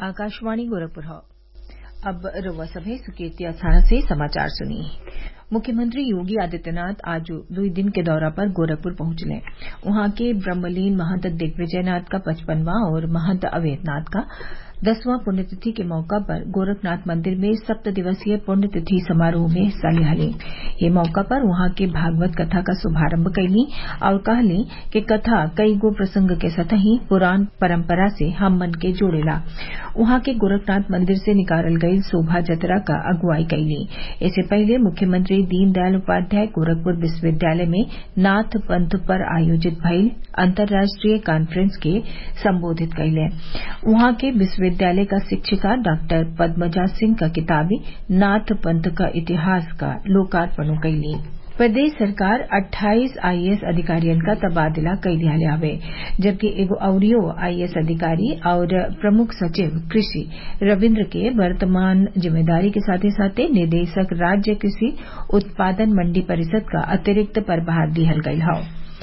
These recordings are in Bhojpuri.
आकाशवाणी गोरखपुर अब रउआ सभे सुकेती अखाड़ा से समाचार सुनी मुख्यमंत्री योगी आदित्यनाथ आज दुई दिन के दौरा पर गोरखपुर पहुंचले उहाँ के ब्रह्मलीन महंत दिग्विजयनाथ का पचपनवां और महंत अवेद्यनाथ का दसवां पुण्यतिथि के मौका पर गोरखनाथ मंदिर में सप्त दिवसीय पुण्यतिथि समारोह में हिस्सा लिहली ये मौका पर उहाँ के भागवत कथा का शुभारम्भ कइली और कहली कि कथा कई गो प्रसंग के सतही पुराण परम्परा से हममन के जोड़ेला उहाँ के गोरखनाथ मंदिर से निकालल गईल शोभा जतरा का अगुवाई कइली इससे पहले मुख्यमंत्री दीनदयाल उपाध्याय गोरखपुर विश्वविद्यालय में नाथ पंथ पर आयोजित भइल अंतर्राष्ट्रीय कांफ्रेंस के संबोधित कइले उहाँ के विश्वविद्यालय का शिक्षिका डॉक्टर पद्मजा सिंह का किताबी नाथ पंथ का इतिहास का लोकार्पण कइली प्रदेश सरकार 28 आईएएस अधिकारियन का तबादला कई दियाले हवे जबकि एगो अउरियो आईएएस अधिकारी और प्रमुख सचिव कृषि रविन्द्र के वर्तमान जिम्मेदारी के साथे साथे निदेशक राज्य कृषि उत्पादन मंडी परिषद का अतिरिक्त प्रभार दिहल गयल हौ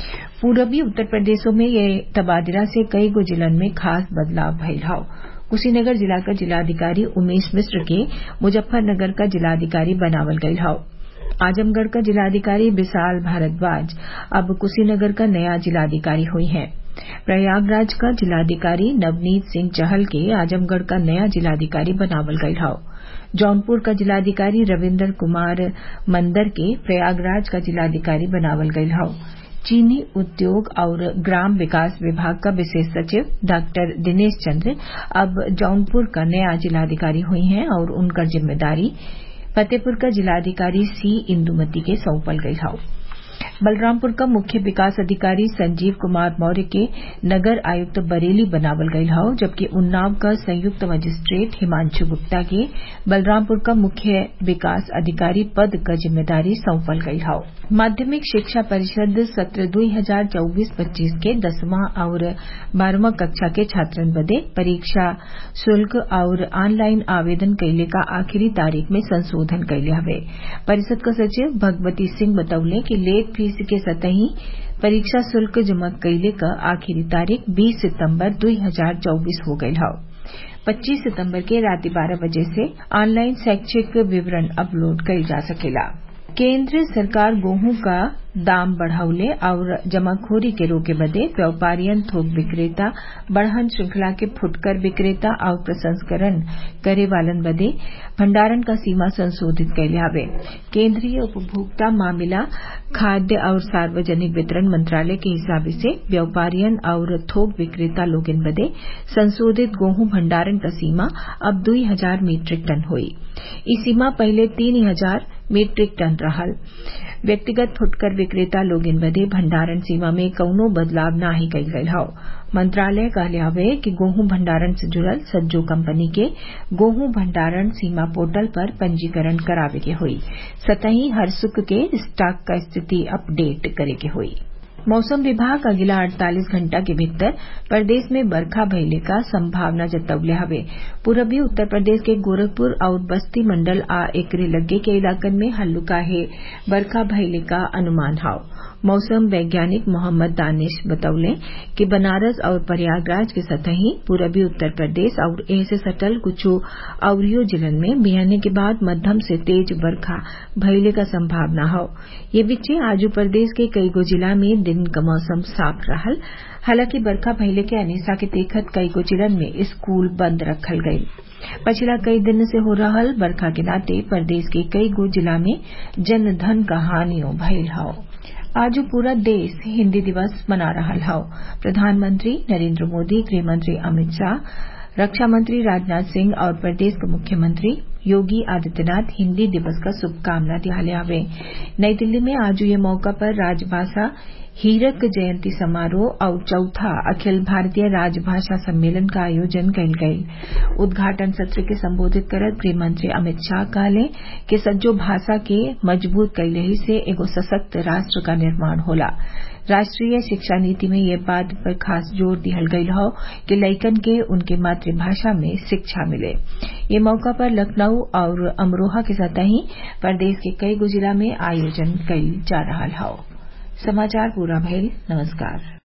पूरबी उत्तर प्रदेशों में ये तबादला से कई गो जिलन में खास बदलाव भइल हौ कुशीनगर जिला का जिलाधिकारी उमेश मिश्र के मुजफ्फरनगर का जिलाधिकारी बनावल गयल हौ आजमगढ़ का जिलाधिकारी विशाल भारद्वाज अब कुशीनगर का नया जिलाधिकारी हुई हैं प्रयागराज का जिलाधिकारी नवनीत सिंह चहल के आजमगढ़ का नया जिलाधिकारी बनावल गयल हौ जौनपुर का जिलाधिकारी रविन्द्र कुमार मंदर के प्रयागराज का जिलाधिकारी बनावल गयल हौ चीनी उद्योग और ग्राम विकास विभाग का विशेष सचिव डॉक्टर दिनेश चंद्र अब जौनपुर का नया जिलाधिकारी हुई हैं और उनका जिम्मेदारी फतेहपुर का जिलाधिकारी सी इंदुमती के सौंपल गई हौ बलरामपुर का मुख्य विकास अधिकारी संजीव कुमार मौर्य के नगर आयुक्त बरेली बनावल गयल हौ जबकि उन्नाव का संयुक्त मजिस्ट्रेट हिमांशु गुप्ता के बलरामपुर का मुख्य विकास अधिकारी पद का जिम्मेदारी सौंपल गयल हौ माध्यमिक शिक्षा परिषद सत्र दुई हजार चौबीस पच्चीस के दसवां और बारहवां कक्षा के छात्रन बदे परीक्षा शुल्क और ऑनलाइन आवेदन कइले का आखिरी तारीख में संशोधन कइले हवे परिषद का सचिव भगवती सिंह बतौले कि लेट फीस के सतही परीक्षा शुल्क जमा कइले क आखिरी तारीख 20 सितंबर 2024 हो गयल हौ 25 सितंबर के रात बारह बजे से ऑनलाइन शैक्षिक विवरण अपलोड कइल जा सकेला केंद्र सरकार गेहूं का दाम बढ़ाउले और जमाखोरी के रोके बदे व्यापारियन थोक विक्रेता बढ़हन श्रृंखला के फुटकर विक्रेता और प्रसंस्करण करे वालन बदे भंडारण का सीमा संशोधित कैले हवे केंद्रीय उपभोक्ता मामला खाद्य और सार्वजनिक वितरण मंत्रालय के हिसाब से व्यापारियन और थोक विक्रेता लोगन बदे संशोधित गेहूं भंडारण का सीमा अब दुई हजार मीट्रिक टन हुई ई सीमा पहले तीन हजार मीट्रिक टन रहल व्यक्तिगत फुटकर विक्रेता लोगन बदे भंडारण सीमा में कौनो बदलाव नाही कइल गयल हौ मंत्रालय कहले हवे कि गेहूं भंडारण से जुड़ल सज्जो कंपनी के गेहूं भंडारण सीमा पोर्टल पर पंजीकरण करावे के होई सतही हर सुख के स्टॉक का स्थिति अपडेट करे के होई मौसम विभाग अगिला 48 घंटा के भीतर प्रदेश में बरखा भइले का संभावना जतवले हवे पूरबी उत्तर प्रदेश के गोरखपुर और बस्ती मंडल आ एकरे लग्गे के इलाकन में हल्लुकाहे बरखा भइले का अनुमान हौ मौसम वैज्ञानिक मोहम्मद दानिश बतौले कि बनारस और प्रयागराज के सतही पूरबी उत्तर प्रदेश और एह से सटल कुछ अवरियो जिलन में बिहने के बाद मध्यम से तेज बरखा भइले का संभावना हौ ये बीचे आजू प्रदेश के कईगो जिला में दिन का मौसम साफ रहल हालांकि बरखा भइले के अनिसा के देखत कईगो जिलन में स्कूल बंद रखल गईल पिछला कई दिन से हो रहल बरखा के नाते प्रदेश के कई गो जिला में जन धन का हानियों भइल हौ आज पूरा देश हिन्दी दिवस मना रहा हौ प्रधानमंत्री नरेंद्र मोदी गृहमंत्री अमित शाह रक्षा मंत्री राजनाथ सिंह और प्रदेश के मुख्यमंत्री योगी आदित्यनाथ हिन्दी दिवस का शुभकामना दियाले हवे नई दिल्ली में आज ये मौका पर राजभाषा हीरक जयंती समारोह और चौथा अखिल भारतीय राजभाषा सम्मेलन का आयोजन कइल गईल उद्घाटन सत्र के संबोधित करत गृहमंत्री अमित शाह कहले कि सज्जो भाषा के मजबूत कइले से एगो सशक्त राष्ट्र का निर्माण होला राष्ट्रीय शिक्षा नीति में यह बात पर खास जोर दिहल गईल हौ कि लइकन के उनके मातृभाषा में शिक्षा मिले ये मौका पर लखनऊ और अमरोहा के सतही प्रदेश के कई गो जिला में आयोजन कइल जा रहल हौ समाचार पूरा भइल नमस्कार